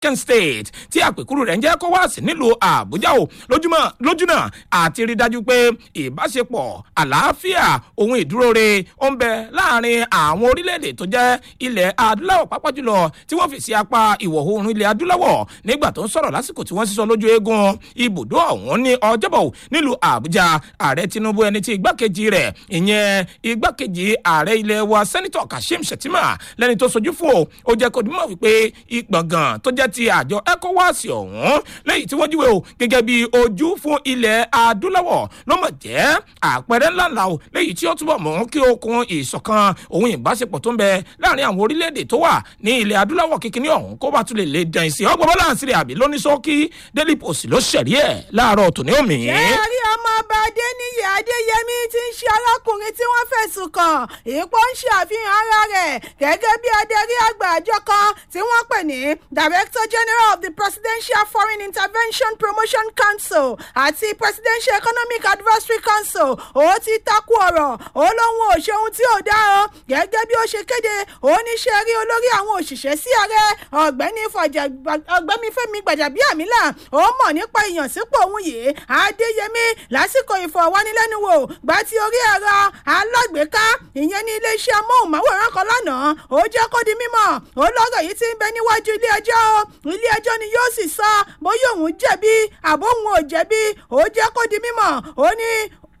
Kent State tí àpèkúrú rẹ̀ ń jẹ́ ECOWAS nílùú Àbújá o lójúmọ́ lójúnà àti rí dájú pé ìbáṣepọ̀ àlàáfíà ohun ìdúróore ó ń bẹ láàrin àwọn orílẹ̀-èdè tó jẹ́ ilẹ̀ adúláwọ̀ pápá jùlọ tí wọ́n fi sí apá ìwọ̀ oòrùn ilẹ̀ adúláwọ̀ nígbà tó ń sọ̀rọ̀ lásìkò tí wọ́n sísọ lójú eégún ibùdó ọ̀hún ní ọjọ́bọ̀ nílùú Àbújá ààrẹ Tinubu ẹni tí igbákejì rẹ̀ ìyẹn igbákejì ààrẹ ilẹ̀ wa sẹ́nitọ̀ Kashim Shettima lẹ́ni tó sojú fún o ó jẹ́ kó dìmọ̀ wípé ìgbọ̀ngàn tó jẹ́ ti àjọ ECOWAS ọ̀hún lẹ́yìn tí wọ́n jíwèé o gẹ́gẹ́ bí ojú fún ilẹ̀ adúláwọ̀ ló mọ̀ jẹ́ àpẹẹrẹ ńláńlá o lẹ́yìn tí ó túbọ̀ mú kí okun ìṣọ̀kan òun ìbáṣepọ̀ tó ń bẹ láàrin àwọn orílẹ̀-èdè tó wà ní ilẹ̀ adúláwọ̀ kíkiní ọ̀hún kó bá tún lè lè dàn sí ọgbọ́n bọ́lá àṣírí àbí lóníṣókí Daily Post ló ṣẹ̀rí ẹ̀ láàárọ̀ tòní òmì. ẹ̀rí ọmọ ọba adéníyì adéyẹmí ti ń ṣe arákùnrin tí wọ́n fẹ̀sùn kàn ipò ń ṣe àfihàn ara rẹ̀ gẹ́gẹ́ bí adarí àgbà àjọ kan tí wọ́n pè ní director general of the presidential foreign intervention promotion council àti presidential economic advisory council ó ti takú ọ̀rọ̀ ó lóun ò ṣe ohun tí ò dá o gẹ́gẹ́ bí ó ṣe kéde ó ní ṣe rí olórí àwọn òṣìṣẹ́ sí ààrẹ ọ̀gbẹ́ni ọ̀gbẹ́ni fẹ́mi gbàjàbíàmílà ó mọ̀ nípa ìyànsípò òun yìí adéyẹmí lásìkò ìfọ̀wánilẹ́nuwò gba ti orí ẹ̀rọ alágbèéká ìyẹn ní iléeṣẹ́ amóhùnmáwòrán kan lánàá ó jẹ́ kó di mímọ̀ ó lọ́rọ̀ yìí ti ń bẹ níwájú ilé ẹjọ́ ilé ẹjọ́ ni yóò sì sọ bóyá òun jẹ̀bi àbóhùn ò jẹ̀bi ó jẹ́ kó di mímọ̀ ó ní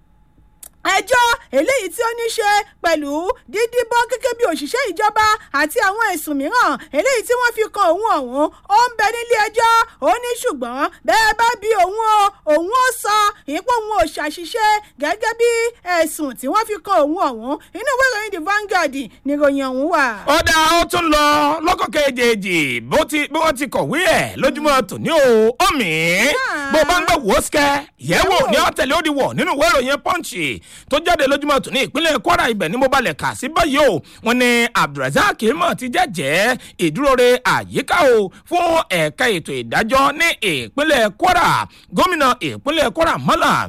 ẹjọ́ eléyìí tí ó ní ṣe pẹ̀lú dídíbọ́ gẹ́gẹ́ bí òṣìṣẹ́ ìjọba àti àwọn ẹ̀sùn mìíràn eléyìí tí wọ́n fi kan òun ọ̀hún ó ń bẹ nílé ẹjọ́ ó ní ṣùgbọ́n bẹ́ẹ̀ bá bí òun o òun ó sọ ipò òun ò ṣàṣìṣe gẹ́gẹ́ bí ẹ̀sùn tí wọ́n fi kan òun ọ̀hún inú ìwé ìròyìn the Vanguard ni ìròyìn ọ̀hún wà. ọ̀dà ó tún lọ lọ́kọ̀ kejì bó ti bí wọ́n ti kọ̀wé ẹ̀ lójúmọ́ tòní o ọ̀mì bó bá ń gbọ́ wò ó sikẹ́ yẹ̀wò ní ọ̀tẹ̀lẹ̀ ó di wọ̀ nínú ìwé ìròyìn Punch tó jáde lójúmọ́ tòní ìpínlẹ̀ Kwara ibẹ̀ ni mo balẹ̀ kà sí báyìí o wọ́n ní Abdulrasaq mọ̀ ti jẹ́jẹ́ ìdúróore àyíká o fún ẹ̀ka ètò ìdájọ́ ní ìpínlẹ̀ Kwara gómìnà ìpínlẹ̀ Kwara Malam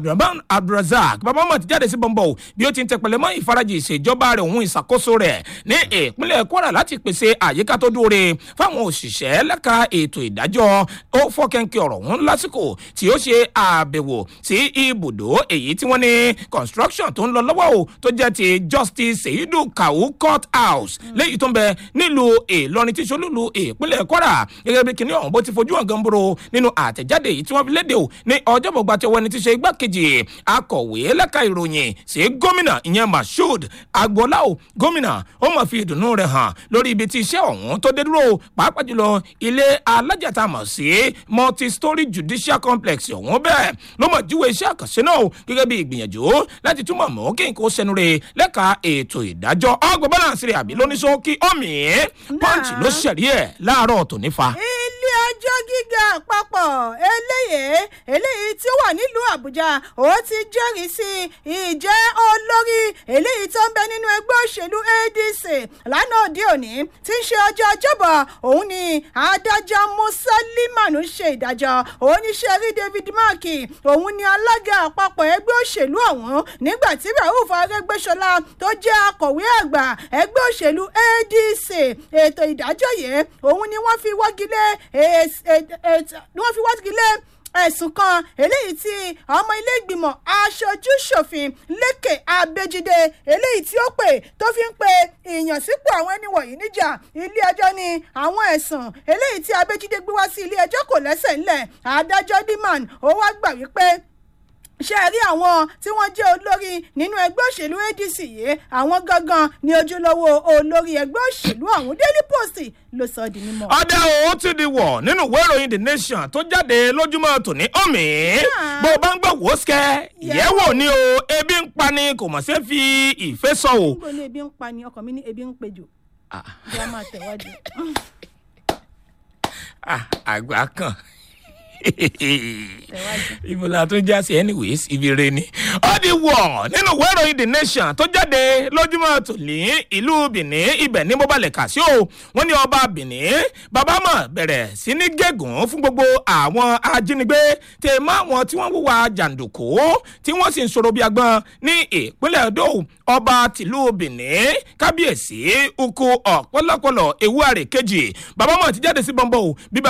Abdulrasaq bàbá mọ̀ ti jáde sí bọ́ńbọ́ o bí ó ti ń tẹpẹlẹ mọ́ ìfarajì ìṣèjọba rẹ̀ òun ìṣàkóso rẹ̀ ní ìpínlẹ̀ Kwara láti pèsè àyíká tó dúróore fáwọn òṣìṣẹ́ lẹ́ka ètò ìdájọ́ ó fọ́kẹ́ńkẹ́ ọ̀rọ̀ ọ̀hún lásìkò tí ó ṣe àbẹ̀wò sí ibùdó èyí tí wọ́n ní construction tó ń lọ lọ́wọ́ o tó jẹ́ ti Justice Seidu Kawu Court House léyìí tó ń bẹ nílùú Ìlọrin tí solúlu ìpínlẹ̀ Kwara gẹ́gẹ́ bí kìnìún ọ̀hún bó ti fojú hàn gánboro nínú àtẹ̀jáde yìí tí wọ́n fi léde o ní ọjọ́bọ̀ gba ti ọwọ́ ẹni tí ṣe igbákejì akọ̀wé lẹ́ka ìròyìn sí gómìnà ìyẹn Mashood Agboola o gómìnà ó mọ̀ fi ìdùnnú rẹ̀ hàn lórí ibi tí iṣẹ́ ọ̀hún tó dé dúró pàápàá jùlọ ilé alájàtà mọ̀ sí multi-story judicial complex ọ̀hún bẹ́ẹ̀ ló mọ̀ jíwèé iṣẹ́ àkànṣe náà gẹ́gẹ́ bí ìgbìyànjú láti túmọ̀ mọ́ kí n kò sẹnu re lẹ́ka ètò ìdájọ́ ọgbọ̀n balance rẹ̀ àbí lóníṣókí ọ̀mì punch ló ṣẹ̀rí ẹ̀ láàárọ̀ tòní fa. ilé ẹjọ́ gíga àpapọ̀ eléyìí eléyìí tí ó wà nílùú àbújá ó ti jẹ́rìí sí ìjẹ́ olórí eléyìí tó ń bẹ nínú ẹgbẹ́ òṣèlú adc lánàá òde òní tí ń ṣe ọjọ́ ọjọ́bọ̀ òun ni adájọ́ musa limanu ṣe ìdájọ́ oníṣẹ́ rí david mark òun ni alága àpapọ̀ ẹgbẹ́ òṣèlú ọ̀hún nígbà tí rauf arẹ́gbẹ́ṣọlá tó jẹ́ akọ̀wé àgbà ẹgbẹ́ òṣèlú adc ètò ìdájọ́ yìí òun ni wọ́n fi wọ́gilé wọ́n fi wọ́gilé ẹ̀sùn kan eléyìí tí ọmọ ilé ìgbìmọ̀ aṣojú ṣòfin lékè abẹ́jídé eléyìí tí ó pè tó fi ń pe ìyànsípò àwọn ẹni wọ̀nyí níjà ilé ẹjọ́ ni àwọn ẹ̀sùn eléyìí tí abẹ́jídé gbé wá sí ilé ẹjọ́ kò lẹ́sẹ̀ ńlẹ̀ adájọ́ diman ó wá gbà wípé ṣe rí àwọn tí wọ́n jẹ́ olórí nínú ẹgbẹ́ òṣèlú adc yìí àwọn gangan ni ojúlówó olórí ẹgbẹ́ òṣèlú ọ̀hún daily post ló sọ di mímọ́. ọ̀dà òun ti di wọ̀ nínú ìwé ìròyìn the nation tó jáde lójúmọ́ tòní ọ̀mì bó o bá ń gbọ́ wò ó sikẹ́ yẹ̀wò ni o ebi ń pa ni kò mọ̀ sí fi ìfẹ́ sọ o. níbo ni ebi ń pa ni ọkàn mi ní ebi ń pejò. bí a máa tẹ̀wájú. àgbà kan. ibo la tún já sí anyways ibi re ni. ó di wọ̀ nínú ìwé ìròyìn the nation tó jáde lójúmọ́ tòní ìlú benin ibẹ̀ ní bóbalẹ̀ kà sí o wọ́n ní ọba benin bàbá mọ̀ bẹ̀rẹ̀ sí ní gégùn fún gbogbo àwọn ajínigbé tè mọ́ àwọn tí wọ́n wúwa jàǹdùkú tí wọ́n sì ń sọ̀rọ̀ bí agbọ́n ní ìpínlẹ̀ edo ọba tìlú benin kábíyèsí ukwu ọ̀pọ̀lọpọ̀lọ ewu àrè kejì bàbá mọ̀ ti jáde sí bọ́ńbọ́ o bí